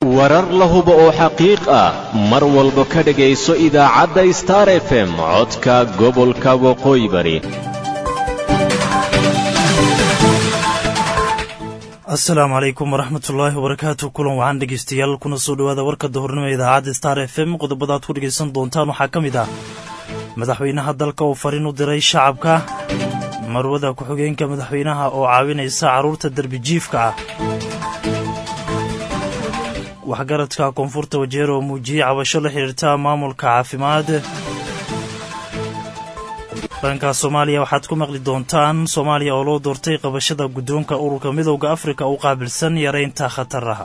warar la hubo oo xaqiiq ah mar walba ka dhegayso idaacadda star f m codka gobolka waqooyi bari asalaamu calaykum waraxmatullaahi wabarakaatu kulan waxaan dhegaystayaal kuna soo dhowaada warka dahornimo idaacadda star f m qodobada aad ku dhegaysan doontaan waxaa ka mid ah madaxweynaha dalka uu fariin u diray shacabka marwada ku-xigeenka madaxweynaha oo caawinaysa carruurta derbijiifka ah waxgaradka koonfurta wajeer oo muujiyey cabasho la xidhiirta maamulka caafimaad dhanka soomaaliya waxaad ku maqli doontaan soomaaliya oo loo doortay qabashada guddoonka ururka midowda afrika u qaabilsan yaraynta khataraha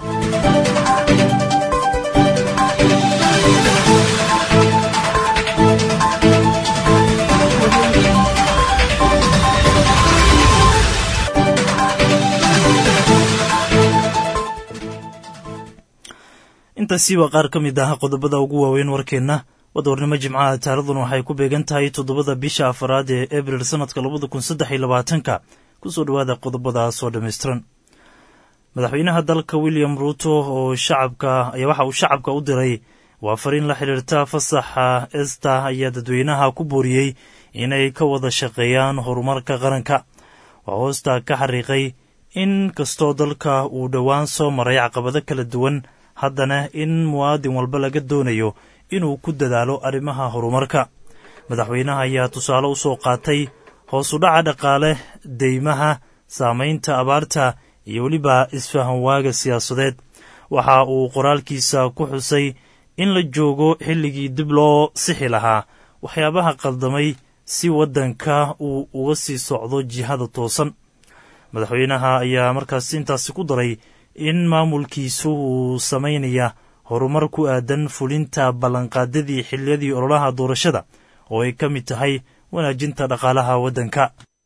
intaasi waa qaar ka mid ah qodobada ugu waaweyn warkeenna wadoornimo jimcaha taarikhdan waxay ku beegan tahay toddobada bisha afaraad ee abril sannadka labada kun saddex iyo labaatanka kusoo dhowaada qodobadaasoo dhammaystiran madaxweynaha dalka william ruuto oo shacabka ayaa waxa uu shacabka u diray waa fariin la xidhiirta fasaxa esta ayaa dadweynaha ku booriyey inay ka wada shaqeeyaan horumarka qaranka waa hoosta ka xariiqay in kastoo dalka uu dhowaan soo maray caqabado kala duwan haddana in muwaadin walba laga doonayo inuu ku dadaalo arrimaha horumarka madaxweynaha ayaa tusaale u soo qaatay hoos u dhaca dhaqaale deymaha saamaynta abaarta iyo weliba isfahan waaga siyaasadeed waxa uu qoraalkiisa ku xusay in la joogo xilligii dib loo sixi lahaa waxyaabaha qaldamay si waddanka uu uga sii socdo jihada toosan madaxweynaha ayaa markaas intaasi ku daray in maamulkiisu uu samaynaya horumar ku aadan fulinta ballanqaadadii xilliyadii ololaha doorashada oo ay ka mid tahay wanaajinta dhaqaalaha waddanka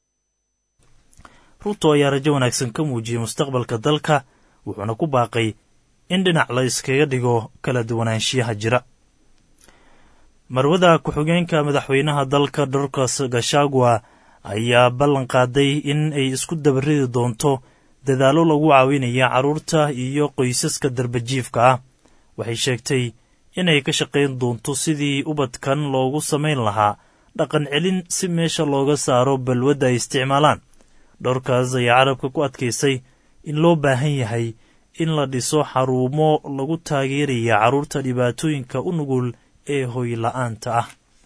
ruuto ayaa rajo wanaagsan ka muujiyey mustaqbalka dalka wuxuuna ku baaqay in dhinac la iskaga dhigo kala duwanaanshiyaha jira marwada ku-xigeenka madaxweynaha dalka dorkas gashagwa ayaa ballan qaaday in ay isku dabaridi doonto dadaallo lagu caawinaya carruurta iyo qoysaska darbajiifka ah waxay sheegtay inay ka shaqayn doonto sidii ubadkan loogu samayn lahaa dhaqan celin si meesha looga saaro balwadda ay isticmaalaan dhowrkaas ayaa carabka ku adkaysay in loo baahan yahay in la dhiso xaruumo lagu taageeraya carruurta dhibaatooyinka u nugul ee hoyla'aanta ah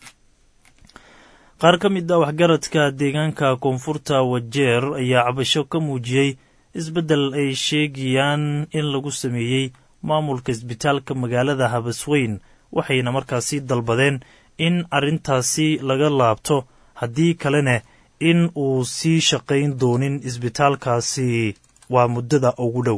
qaar ka mid ah waxgaradka deegaanka koonfurta wajeer ayaa cabasho ka muujiyey isbeddel ay sheegayaan in lagu sameeyey maamulka isbitaalka magaalada habasweyn waxayna markaasi dalbadeen in arrintaasi laga laabto haddii kalena in uu sii shaqayn doonin isbitaalkaasi waa muddada ugu dhow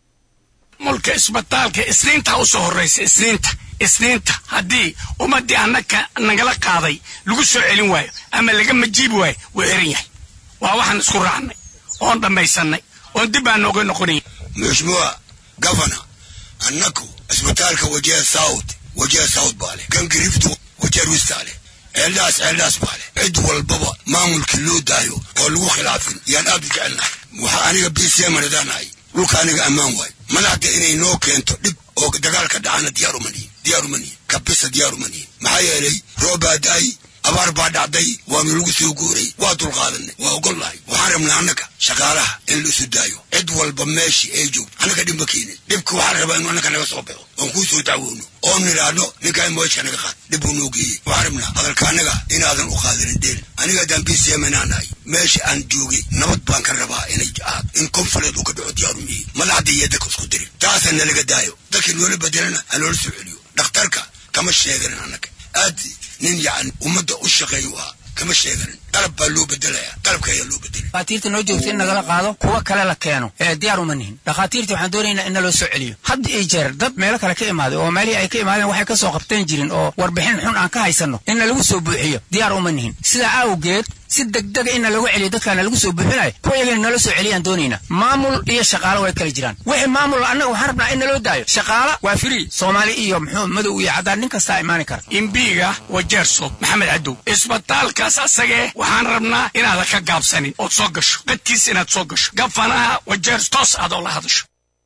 maamulka isbitaalka isniinta u soo horraysa isniinta isniinta haddii ummaddii annaka nagala qaaday lagu soo celin waayo ama laga majiibi waayo wuu xiran yahay waa waxaan isku raacnay oon dhammaysannay oon dib baan nooga noqonaya mheshimiwa gavana annaku isbitaalka wajeer south wajeer south baa leh gangiriftu wajeer wista leh ceeldhaas ceeldhaas baa leh cid walbaba maamulkii loo daayo oo lagu khilaafin yaan aad u jecelnahay waxaa aniga bcmanadaanahay dhulka aniga ammaan waayo madaxda inay noo keento dhib oo dagaalka dhacana diyaaruma nihin diyaaruma nihin kabisa diyaaruma nihin maxaa yeelay roobaa daay abaar baa dhacday waanu lagu soo guuray waa dulqaadanay waa ogollahay waxaan rabnaa annaga shaqaalaha in la isu daayo cid walba meeshii ay joogto annaga dhib ma keenin dhibka waxaan rabaa inu annaga naga soo baxo oon kuu soo dacwoono oon nidhaahno ninkaa moojka naga qaad dhib buu noo geeyey waxaan rabnaa hadalka annaga inaadan u qaadanin deel aniga haddaan bcmnaanahay meesha aan joogay nabad baan ka rabaa inay aad in konfuleed uu ka dhaco diyaaru mihi madaxda iyo dadka isku dirin taasa nalaga daayo dadkii noola bedelana ha loola soo celiyo dhakhtarka kama sheeganin annaga aad nin yacni ummadda u shaqeeyu ahaa kama sheeganin qalab baa loo bedelaya qalabka ayaa loo bedelay dhakhaatiirta noo joogta in nagala qaado kuwa kale la keeno ee diyaar uma nihin dhakhaatiirta waxaan doonaynaa in naloo soo celiyo had iyo jeer dad meelo kale ka imaaday oo meelihii ay ka imaadeen waxay ka soo qabteen jirin oo warbixin xun aan ka haysanno in nalagu soo buuxiyo diyaar uma nihin sidaa awgeed si degdega in nalagu celiyo dadkaana lagu soo buuxinayo kuwa iyagana nala soo celiyaan doonaynaa maamul iyo shaqaalo way kala jiraan wixii maamul annaga waxaan rabnaa in naloo daayo shaqaala waa free soomaali iyo muxuu madow iyo caddaan nin kastaa imaani kara imbiiga wajeerso maxamed cadow isbitaalkaas asagee waxaan rabnaa inaadan ka gaabsanin ood soo gasho dadkiis inaad soo gasho gafanaha wajeers toos aad oo la hadasho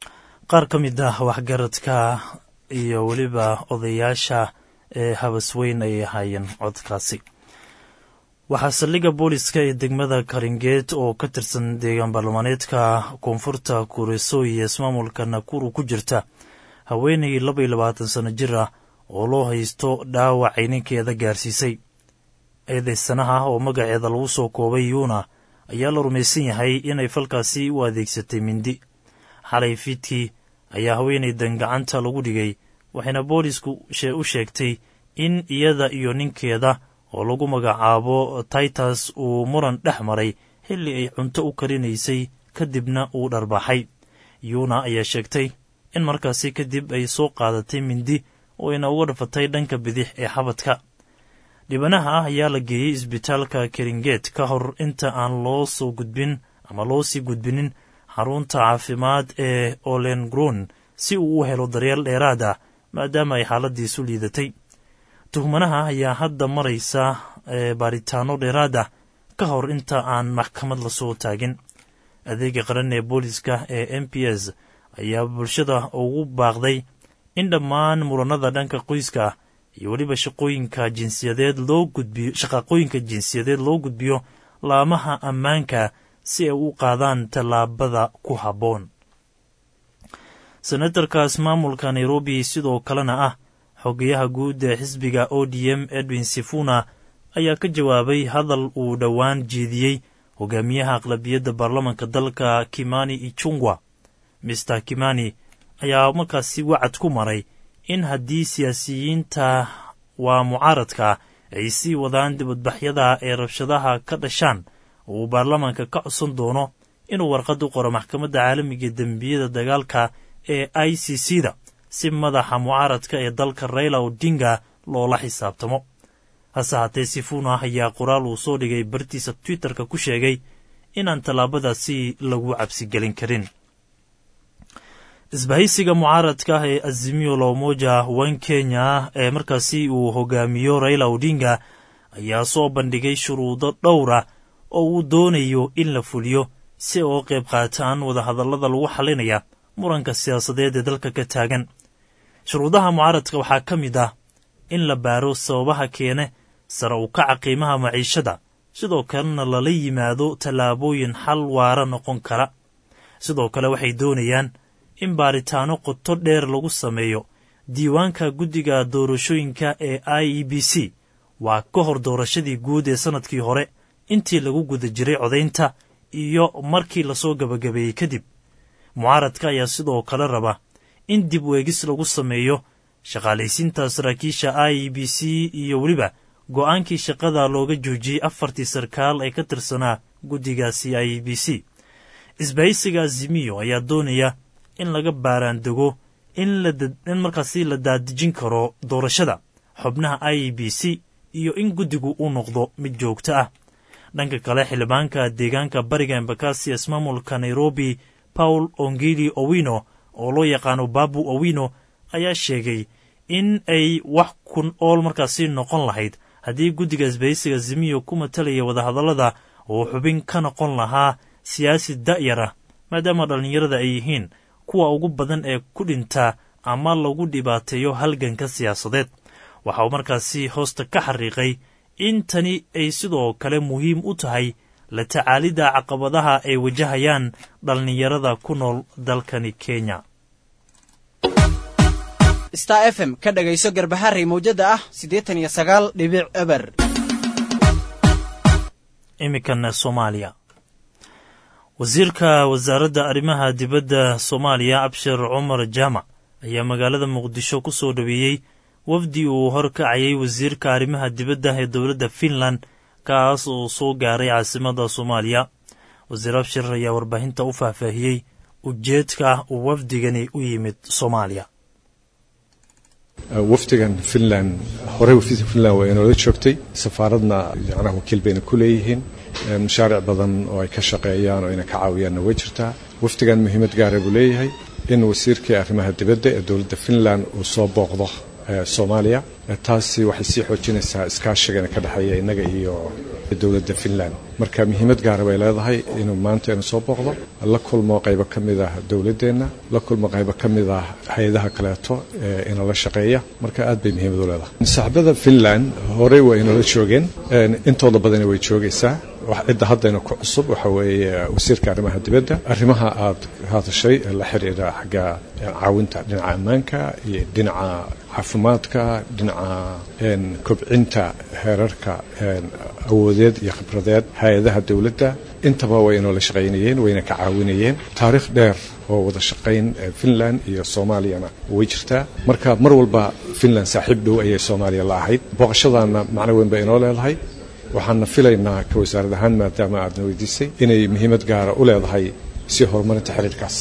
qaar ka mid ah waxgaradka iyo weliba odayaasha ee habasweyn ay ahaayeen codkaasi waxaa saldhigga booliska ee degmada karingeed oo ka tirsan deegaan baarlamaaneedka koonfurta kureso iyo ismaamulka nakuru ku jirta haweenay laba iyo labaatan sano jir ah oo loo haysto dhaawacay ninkeeda gaarsiisay eedaysanaha oo magaceeda lagu soo koobay yuuna ayaa la rumaysan yahay inay falkaasi u adeegsatay mindi xalay fiidkii ayaa haweenaydan gacanta lagu dhigay waxayna boolisku u sheegtay in iyada iyo ninkeeda oo lagu magacaabo titus uu muran dhex maray xilli ay cunto u karinaysay kadibna uu dharbaxay yuuna ayaa sheegtay in markaasi kadib ay soo qaadatay mindi oo ayna uga dhafatay dhanka bidix ee xabadka dhibanaha ah ayaa la geeyey isbitaalka keringeet ka hor inta aan loo soo gudbin ama loo sii gudbinin xarunta caafimaad ee olengron si uu u helo daryeel dheeraad ah maadaama ay xaaladiisu liidatay tuhmanaha ayaa hadda maraysa baaritaano dheeraad ah ka hor inta aan maxkamad lasoo taagin adeega qaran ee booliska ee m p s ayaa bulshada ugu baaqday in dhammaan muranada dhanka qoyska iyo weliba shaqooyinka jinsiyadeed loo gudbiyo shaqaqooyinka jinsiyadeed loo gudbiyo laamaha ammaanka si ay u qaadaan tallaabada ku habboon senatarkaas maamulka nairobi sidoo kalena ah xogayaha guud ee xisbiga o d m edwin sifuna ayaa ka jawaabay hadal uu dhowaan jeediyey hogaamiyaha aqlabiyadda baarlamanka dalka kimani ichungwa mister kimani ayaa markaasi wacad ku maray in haddii siyaasiyiinta waa mucaaradka ay sii wadaan dibadbaxyada ee rabshadaha ka dhashaan uu baarlamanka ka codsan doono inuu warqad u qoro maxkamadda caalamiga dembiyada dagaalka ee i c c da si madaxa mucaaradka ee dalka raila odinga loola xisaabtamo hase haatee sifuna ayaa qoraal uu soo dhigay bartiisa twitterka ku sheegay inaan tallaabadaasi lagu cabsigelin karin isbahaysiga mucaaradka ah ee azimio la umoja wan kenya ee markaasi uu hogaamiyo raila odinga ayaa soo bandhigay shuruudo dhowra oo uu doonayo in la fuliyo si ay uga qayb qaataan wadahadallada lagu xalinaya muranka siyaasadeed ee dalka ka taagan shuruudaha mucaaradka waxaa ka mid ah in la baaro sababaha keene sare u kaca qiimaha maciishada sidoo kalena lala yimaado tallaabooyin xal waara noqon kara sidoo kale waxay doonayaan in baaritaano qoto dheer lagu sameeyo diiwaanka guddiga doorashooyinka ee i e b c waa ka hor doorashadii guud ee sannadkii hore intii lagu guda jiray codaynta iyo markii lasoo gabagabeeyey kadib mucaaradka ayaa sidoo kale raba in dib weegis lagu sameeyo shaqaalaysiinta saraakiisha i e b c iyo weliba go'aankii shaqada looga joojiyey afartii sarkaal ee ka tirsanaa guddigaasi i e b c isbahaysiga azimiyo ayaa doonaya in laga baaraandego in markaasi la daadejin karo doorashada xubnaha i e b c iyo in guddigu uu noqdo mid joogto ah dhanka kale xildhibaanka deegaanka bariga embakasi ismaamulka nairobi paul ongili owino oo loo yaqaano babu owino ayaa sheegay in ay wax kun ool markaasi noqon lahayd haddii guddiga isbahaysiga zimiyo ku matalaya wadahadallada uu xubin ka noqon lahaa siyaasi da'yar ah maadaama dhallinyarada ay yihiin kuwa ugu badan ee ku dhinta ama lagu dhibaateeyo halganka siyaasadeed waxa uu markaasi hoosta ka xariiqay in tani ay sidoo kale muhiim u tahay la tacaalidda caqabadaha ay wajahayaan dhallinyarada ku nool dalkani kenya star f m ka dhagayso garbaharey mawjadda ah siddeetan iyo sagaal dhibic eber iminkana soomaaliya wasiirka wasaaradda arrimaha dibadda soomaaliya abshir cumar jaamac ayaa magaalada muqdisho ku soo dhoweeyey wafdi uu horkacayay wasiirka arrimaha dibadda ee dowladda finland kaas oo soo gaaray caasimada soomaaliya wasiir abshir ayaa warbaahinta u faahfaahiyey ujeedka uu wafdigani u yimid soomaaliya wafdigan finland horey finland waa inoola joogtay safaaradna yacnaha wakiil bayna ku leeyihiin mashaaric badan oo ay ka shaqeeyaan oo ayna ka caawiyaanna way jirtaa wafdigan muhiimad gaara buu leeyahay in wasiirkii arrimaha dibadda ee dowladda finland uu soo booqdo soomaaliya taasi waxay sii xoojinaysaa iskaashigana ka dhexeeya innaga iyo dowladda finland marka muhiimad gaara bay leedahay inuu maanta inu soo booqdo la kulmo qaybo ka mid ah dowladdeenna la kulmo qaybo ka mid ah hay-adaha kaleeto ee inala shaqeeya marka aad bay muhiimad u leedahay saaxibada finland horey waa inala joogeen intooda badani way joogaysaa cidda haddayna ku cusub waxa weeye wasiirka arrimaha dibadda arrimaha aad hadashay la xiriira xagga caawinta dhinaca ammaanka iyo dhinaca caafimaadka dhinaca kobcinta heerarka awoodeed iyo khibradeed hay-adaha dowladda intaba way inoola shaqaynayeen wayna ka caawinayeen taariikh dheer oo wada shaqayn finland iyo soomaaliyana way jirtaa marka mar walba finland saaxiib dhow ayay soomaaliya la ahayd booqashadaana macno weyn bay inoo leedahay waxaana filaynaa ka wasaarad ahaan maadaama aadna weydiisay inay muhiimad gaara u leedahay si horumarinta xiriirkaas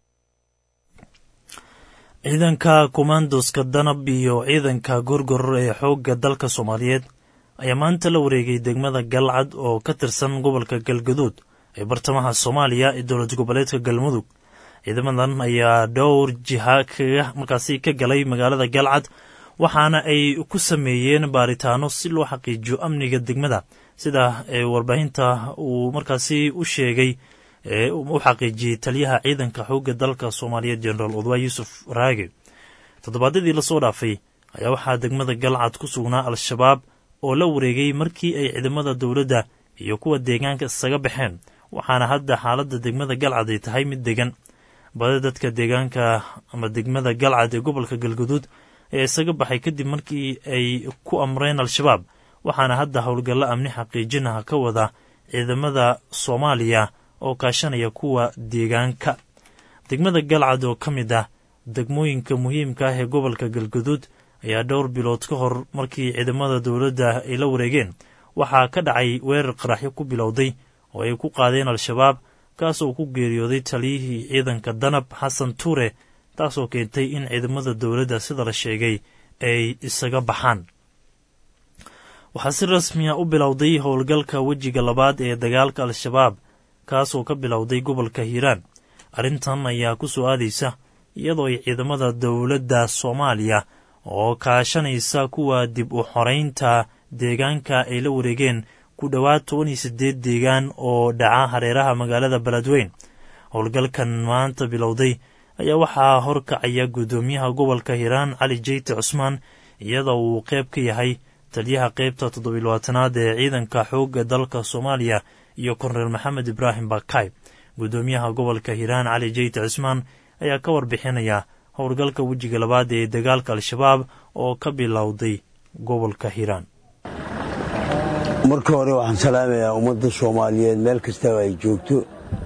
ciidanka komandoska danab iyo ciidanka gorgoror ee xoogga dalka soomaaliyeed ayaa maanta la wareegay degmada galcad oo ka tirsan gobolka galgaduud ee bartamaha soomaaliya ee dowlad goboleedka galmudug ciidamadan ayaa dhowr jiha kaga markaasi ka galay magaalada galcad waxaana ay ku sameeyeen baaritaano si loo xaqiijiyo amniga degmada sida warbaahinta uu markaasi u sheegay u xaqiijiyey taliyaha ciidanka xoogga dalka soomaaliyeed jenaraal odwaa yuusuf raage toddobaadyadii lasoo dhaafay ayaa waxaa degmada galcad ku sugnaa al-shabaab oo la wareegay markii ay ciidamada dowladda iyo kuwa deegaanka isaga baxeen waxaana hadda xaaladda degmada galcad ay tahay mid degan badi dadka deegaanka ama degmada galcad ee gobolka galguduud ee isaga baxay kadib markii ay ku amreen al-shabaab waxaana hadda howlgallo amni xaqiijinaha ka wada ciidamada soomaaliya oo kaashanaya kuwa deegaanka degmada galcad oo ka mid ah degmooyinka muhiimka ah ee gobolka galguduud ayaa dhowr bilood ka hor markii ciidamada dowladda ay la wareegeen waxaa ka dhacay weerar qaraxyo ku bilowday oo ay ku qaadeen al-shabaab kaasoo ku geeriyooday taliyihii ciidanka danab xasan tuure taasoo keentay in ciidamada dowladda sida la sheegay ay isaga baxaan waxaa si rasmiya u bilowday howlgalka wejiga labaad ee dagaalka al-shabaab kaasoo ka bilowday gobolka hiiraan arrintan ayaa ku soo aadaysa iyadoo ay ciidamada dowladda soomaaliya oo kaashanaysa kuwa dib u xoraynta deegaanka ay la wareegeen ku dhowaad toban iyo siddeed deegaan oo dhaca hareeraha magaalada beledweyn howlgalkan maanta bilowday ayaa waxaa horkacaya guddoomiyaha gobolka hiiraan cali jeyte cusmaan iyadoo uu qayb ka yahay taliyaha qaybta toddobiilabaatanaad ee ciidanka xoogga dalka soomaaliya iyo korneel maxamed ibraahim bakay guddoomiyaha gobolka hiiraan cali jeyte cusmaan ayaa ka warbixinaya howlgalka wejiga labaad ee dagaalka al-shabaab oo ka bilowday gobolka hiiraan marka hore waxaan salaamayaa ummadda soomaaliyeed meel kastaba ay joogto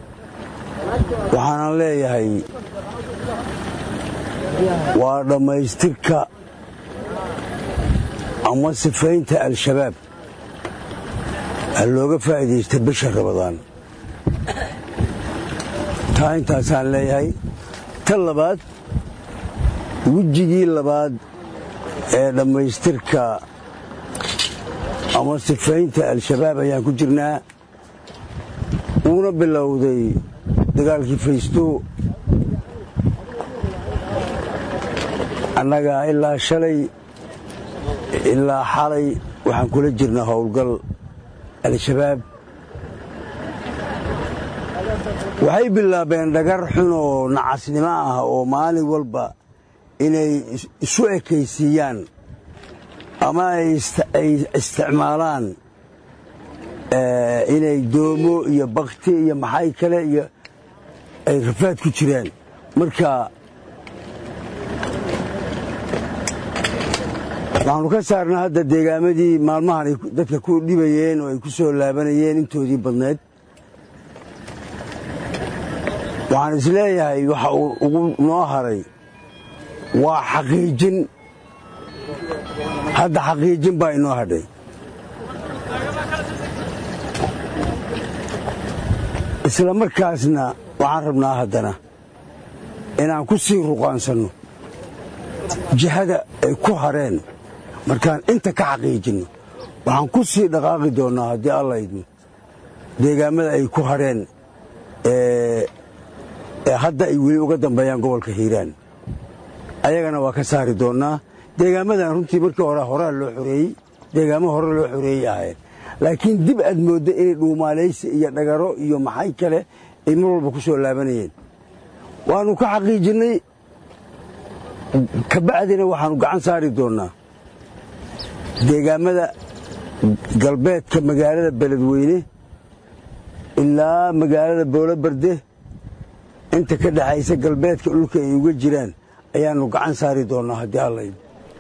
waxaanan leeyahay waa dhammaystirka ama sifaynta al-shabaab ha looga faa'iidaysta bisha rabadaan taa intaasaan leeyahay tan labaad wejigii labaad ee dhammaystirka ama sifaynta al-shabaab ayaan ku jirnaa uuna bilowday dagaalkii faysto annaga ilaa shalay ilaa xalay waxaan kula jirnaa howlgal al-shabaab waxay bilaabeen dhagar xun oo nacasnimo ah oo maalin walba inay isu ekaysiiyaan ama ay isticmaalaan inay doomo iyo bakti iyo maxay kale iyo ay rafaad ku jiraan marka waxaanu ka saarnaa hadda deegaamadii maalmahan ay dadka ku dhibayeen oo ay ku soo laabanayeen intoodii badneed waxaan isleeyahay waxa uu ugu noo haray waa xaqiijin hadda xaqiijin baa inoo hadhay isla markaasna waxaan rabnaa haddana inaan ku sii ruqaansanno jihada ay ku hareen markaan inta ka xaqiijinno waxaan ku sii dhaqaaqi doonnaa haddii alla idmo deegaammada ay ku hareen ee hadda ay weli uga dambeeyaan gobolka hiiraan ayagana waa ka saari doonnaa deegaamadan runtii markii hore horaa loo xoreeyey deegaamo hore loo xoreeyey ahayn laakiin dib aad moodda inay dhuumaalaysi iyo dhagaro iyo maxay kale ay mar walba ku soo laabanayeen waannu ka xaqiijinnay kabacdina waxaannu gacan saari doonnaa deegaamada galbeedka magaalada beledweyne ilaa magaalada boolobarde inta ka dhexaysa galbeedka dhulka ay uga jiraan ayaannu gacan saari doonnaa haddii allayd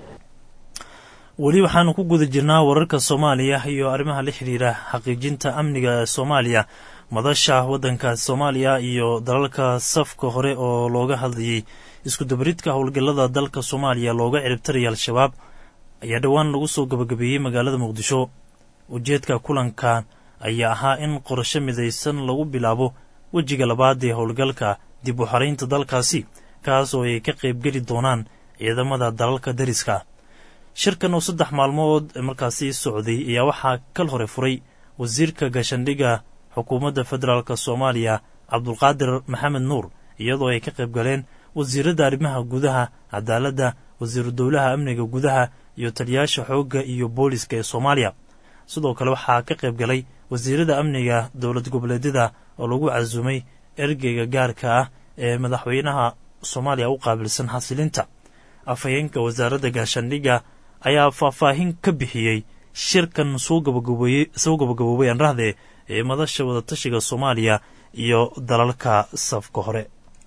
weli waxaanu ku guda jirnaa wararka soomaaliya iyo arrimaha la xidhiira xaqiijinta amniga ee soomaaliya madasha waddanka soomaaliya iyo dalalka safka hore oo looga hadlayey iskudabaridka howlgallada dalka soomaaliya looga ciribtaraya al-shabaab ayaa dhowaan lagu soo gabagabeeyey magaalada muqdisho ujeedka kulankan ayaa ahaa in qorasho midaysan lagu bilaabo wejiga labaad ee howlgalka dib u xaraynta dalkaasi kaas oo ay ka qaybgeli doonaan ciidamada dalalka dariska shirkan oo saddex maalmood markaasi socday ayaa waxaa kal hore furay wasiirka gaashandhigga xukuumadda federaalk soomaaliya cabdulqaadir maxamed nuur iyadoo ay ka qayb galeen wasiiradda arrimaha gudaha cadaaladda wasiiru dowlaha amniga gudaha iyo taliyaasha xoogga iyo booliska ee soomaaliya sidoo kale waxaa ka qayb galay wasiirada amniga dowlad goboleedyada oo lagu casuumay ergeyga gaarka ah ee madaxweynaha soomaaliya u qaabilsan xasilinta afhayeenka wasaaradda gaashaandhigga ayaa faahfaahin ka bixiyey shirkan soo gabagaboobay anrahde ee madasha wadatashiga soomaaliya iyo dalalka safka hore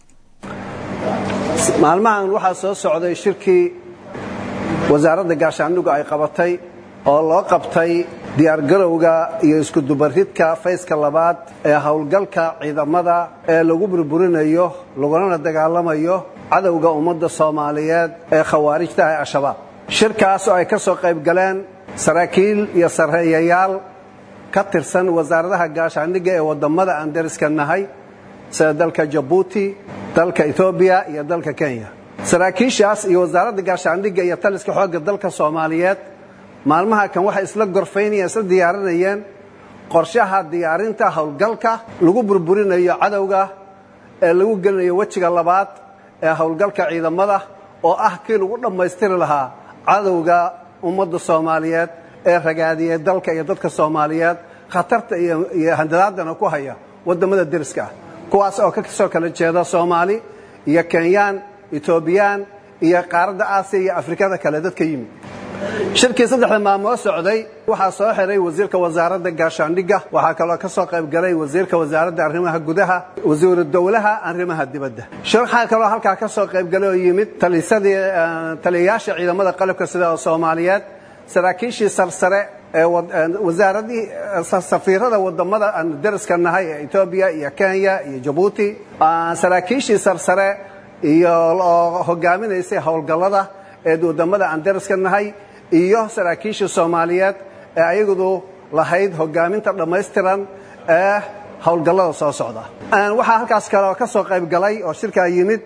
maalmahan waxaa soo socday shirkii wasaaradda gaashaandhigu ay qabatay oo loo qabtay diyaargarowga iyo iskudubaridka fayska labaad ee howlgalka ciidamada ee lagu burburinayo lagulana dagaalamayo cadowga ummadda soomaaliyeed ee khawaarijta ah al-shabaab shirkaas oo ay ka soo qayb galeen saraakiil iyo sarreeyayaal ka tirsan wasaaradaha gaashaandhigga ee waddammada aan dariska nahay sida dalka jabuuti dalka etoobiya iyo dalka kenya saraakiishaas iyo wasaaradda gaashaandhigga iyo taliska xoogga dalka soomaaliyeed maalmaha kan waxay isla gorfaynayeen isla diyaarinayeen qorshaha diyaarinta howlgalka lagu burburinayo cadowga ee lagu gelinayo wejiga labaad ee howlgalka ciidamada oo ah kii lagu dhammaystiri lahaa cadowga ummadda soomaaliyeed ee ragaadiyey dalka iyo dadka soomaaliyeed khatarta iyo handadaadana ku haya waddamada deriska ah kuwaas oo ka soo kala jeeda soomaali iyo kenyaan etoobiyaan iyo qaaradda aasiya iyo afrikada kale dadka yimid shirkii saddexda maalmood socday waxaa soo xiray wasiirka wasaaradda gaashaandhigga waxaa kaloo ka soo qayb galay wasiirka wasaaradda arrimaha gudaha wasiiru dowlaha arrimaha dibadda waxaa kaloo halkaa ka soo qayb galay oo yimid talisadii taliyayaasha ciidamada qalabka sida oo soomaaliyeed saraakiishii sarsare ee wasaaradii safiirada wadamada aan dariska nahay ee etoobiya iyo kenya iyo jabuuti saraakiishii sarsare iyo oo hogaaminaysay howlgallada ee wadamada aan dariska nahay iyo saraakiishii soomaaliyeed ee ayagadu lahayd hogaaminta dhammaystiran ee howlgallada soo socda waxaa halkaas kaleo ka soo qayb galay oo shirkaa yimid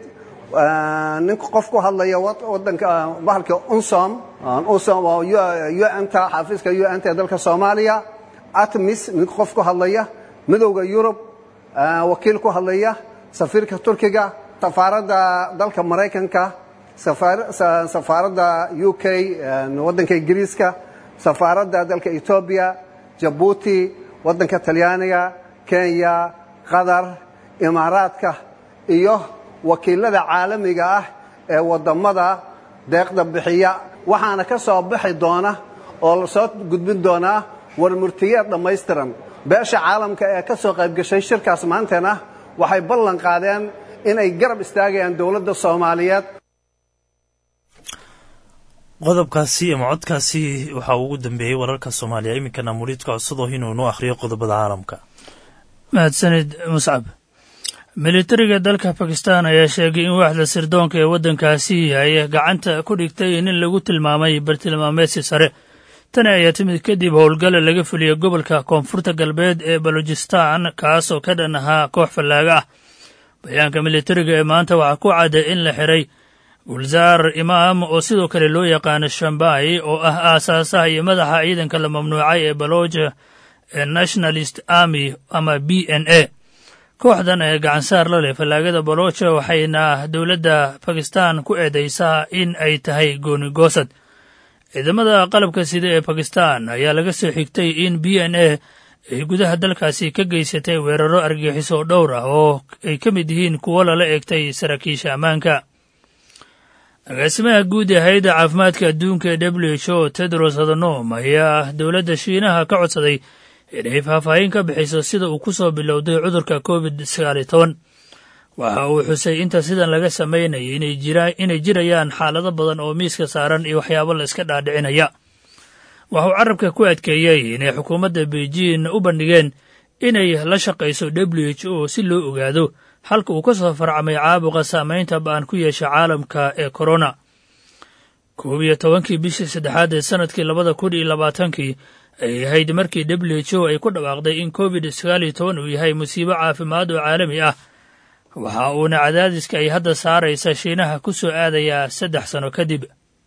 nin qof ku hadlaya wadanka bahalka unsom unsom oo un-ta xafiiska un-ta ee dalka soomaaliya atmis nin qof ku hadlaya midowda yurub wakiil ku hadlaya safiirka turkiga safaaradda dalka maraykanka safaaradda u k waddanka ingiriiska safaaradda dalka etoobiya jabuuti waddanka talyaaniga kenya qatar imaaraadka iyo wakiilada caalamiga ah ee waddammada deeqda bixiya waxaana ka soo baxi doona oo la soo gudbin doonaa warmurtiyeed dhammaystiran beesha caalamka ee ka soo qaybgashay shirkaas maantana waxay ballan qaadeen inay garab istaagayaan dowladda soomaaliyeed qodobkaasi ama codkaasi waxaa ugu dambeeyey wararka soomaaliya iminkana muliidka codsadoo inuu inoo akhriyo qodobada caalamka mahadsanid muscab militariga dalka bakistan ayaa sheegay in waaxda sirdoonka ee waddankaasi ay gacanta ku dhigtay nin lagu tilmaamay bartilmaameedsi sare tani ayaa timid kadib howlgala laga fuliyey gobolka koonfurta galbeed ee balojistan kaas oo ka dhan ahaa koox fallaaga ah bayaanka militariga ee maanta waxaa ku cadday in la xiray gulzaar imaam oo sidoo kale loo yaqaano shambai oo ah aasaasaha iyo madaxa ciidanka la mamnuucay ee baloja ee nationalist army ama b n a kooxdan ee gacansaar la leh fallaagada baloja waxayna dowladda bakistan ku eedaysaa in ay tahay goonigoosad ciidamada qalabka sida ee bakistan ayaa laga soo xigtay in b n a ay gudaha dalkaasi ka geysatay weeraro argagixiso dhowr ah oo ay ka mid yihiin kuwo lala eegtay saraakiisha ammaanka agaasimaha guud ee hay-adda caafimaadka adduunka ee w h o tedros adhanom ayaa dowladda shiinaha ka codsaday inay faahfaahin ka bixiso sida uu ku soo bilowday cudurka covid sagaal iyo toban waxa uu xusay inta sidan laga samaynayay inay jirayaan xaalado badan oo miiska saaran iyo waxyaabo la iska dhaadhicinaya waxauu carabka ku adkeeyey inay xukuumadda beijing u bandhigeen inay la shaqayso w h o si loo ogaado halka uu ka soo farcamay caabuqa saamaynta ba'an ku yeesha caalamka ee korona koob iyo tobankii bishii saddexaad ee sannadkii labada kun iyo labaatankii ay ahayd markii w h o ay ku dhawaaqday in covid sagaal iyo toban uu yahay musiibo caafimaad oo caalami ah waxa uuna cadaadiska ay hadda saaraysa shiinaha ku soo aadayaa saddex sano kadib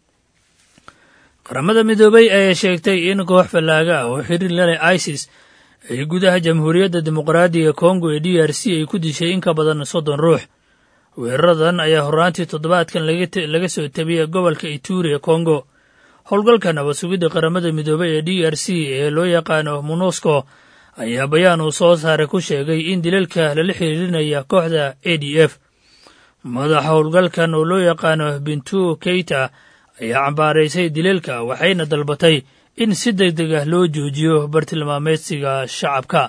qaramada midoobay ayaa sheegtay in koox fallaaga ah oo xiriir la leh isis ay gudaha jamhuuriyadda dimuqraadiga kongo ee d r c ay ku dishay in ka badan soddon ruux weeraradan ayaa horraantii toddobaadkan laga soo tabiyey gobolka ituri ee kongo howlgalka nabad sugidda qaramada midoobey ee d r c ee loo yaqaano monusco ayaa bayaan uu soo saaray ku sheegay in dilalka lala xiriirinaya kooxda a d f madaxa howlgalkan oo loo yaqaano bintu keita ayaa cambaaraysay dilalka waxayna dalbatay in si deg deg ah loo joojiyo bartilmaameedsiga shacabka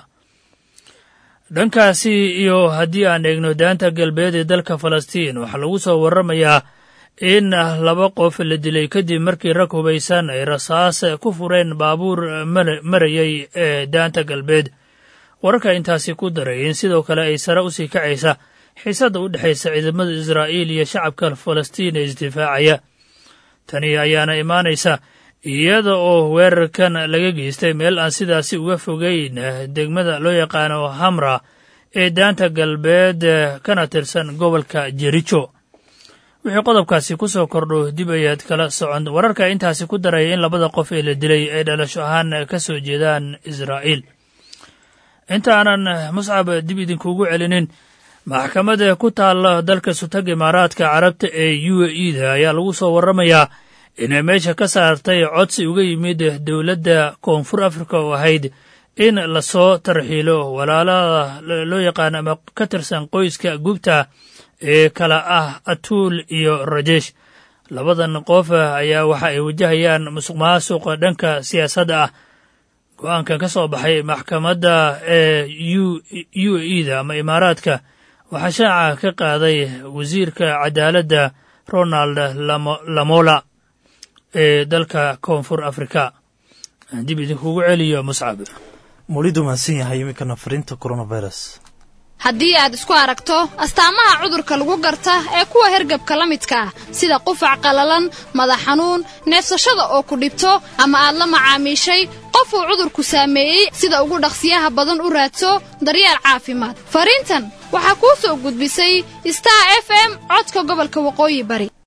dhankaasi iyo haddii aan eegno daanta galbeed ee dalka falastiin waxaa lagu soo warramayaa in laba qof la dilay kadib markii rag hubaysan ay rasaas ku fureen baabuur marayay ee daanta galbeed wararka intaasi ku daray in sidoo kale ay sare usii kacaysa xiisadda u dhexaysa ciidamada israa'iil iyo shacabka falastiin ee isdifaacaya tani ayaana imaanaysa iyada oo weerarkan laga geystay meel aan sidaasi uga fogeyn degmada loo yaqaano hamra ee daanta galbeed kana tirsan gobolka jericho wixii qodobkaasi ku soo kordho dib ayaad kala socon wararka intaasi ku daraya in labada qof ee la dilay ay dhalasho ahaan ka soo jeedaan israa'iil intaanan muscab dib idinkuugu celinin maxkamadda ku taalla dalka sutag imaaraadka carabta ee u a e da ayaa lagu soo warramayaa inay meesha ka saartay codsi uga yimid dowladda koonfur afrika oo ahayd in lasoo tarxiilo walaalada loo yaqaan ama ka tirsan qoyska gubta ee kala ah atuul iyo rajesh labadan qof ayaa waxa ay wajahayaan musuq maasuqa dhanka siyaasadda ah go-aankan ka soo baxay maxkamadda ee u a e da ama imaaraadka waxaa shaaca ka qaaday wasiirka cadaaladda ronald lamola ee dalka koonfur afrika dib idinkugu celiyo muscab mulidu mahadsan yahay iminkana fariinta coronavirus haddii aad isku aragto astaamaha cudurka lagu garta ee kuwa hergabka la midka ah sida qufac qallalan madax xanuun neefsashada oo ku dhibto ama aad la macaamiishay qof uu cudurku saameeyey sida ugu dhaqsiyaha badan u raadso daryeel caafimaad fariintan waxaa kuu soo gudbisay star f m codka gobolka waqooyi bari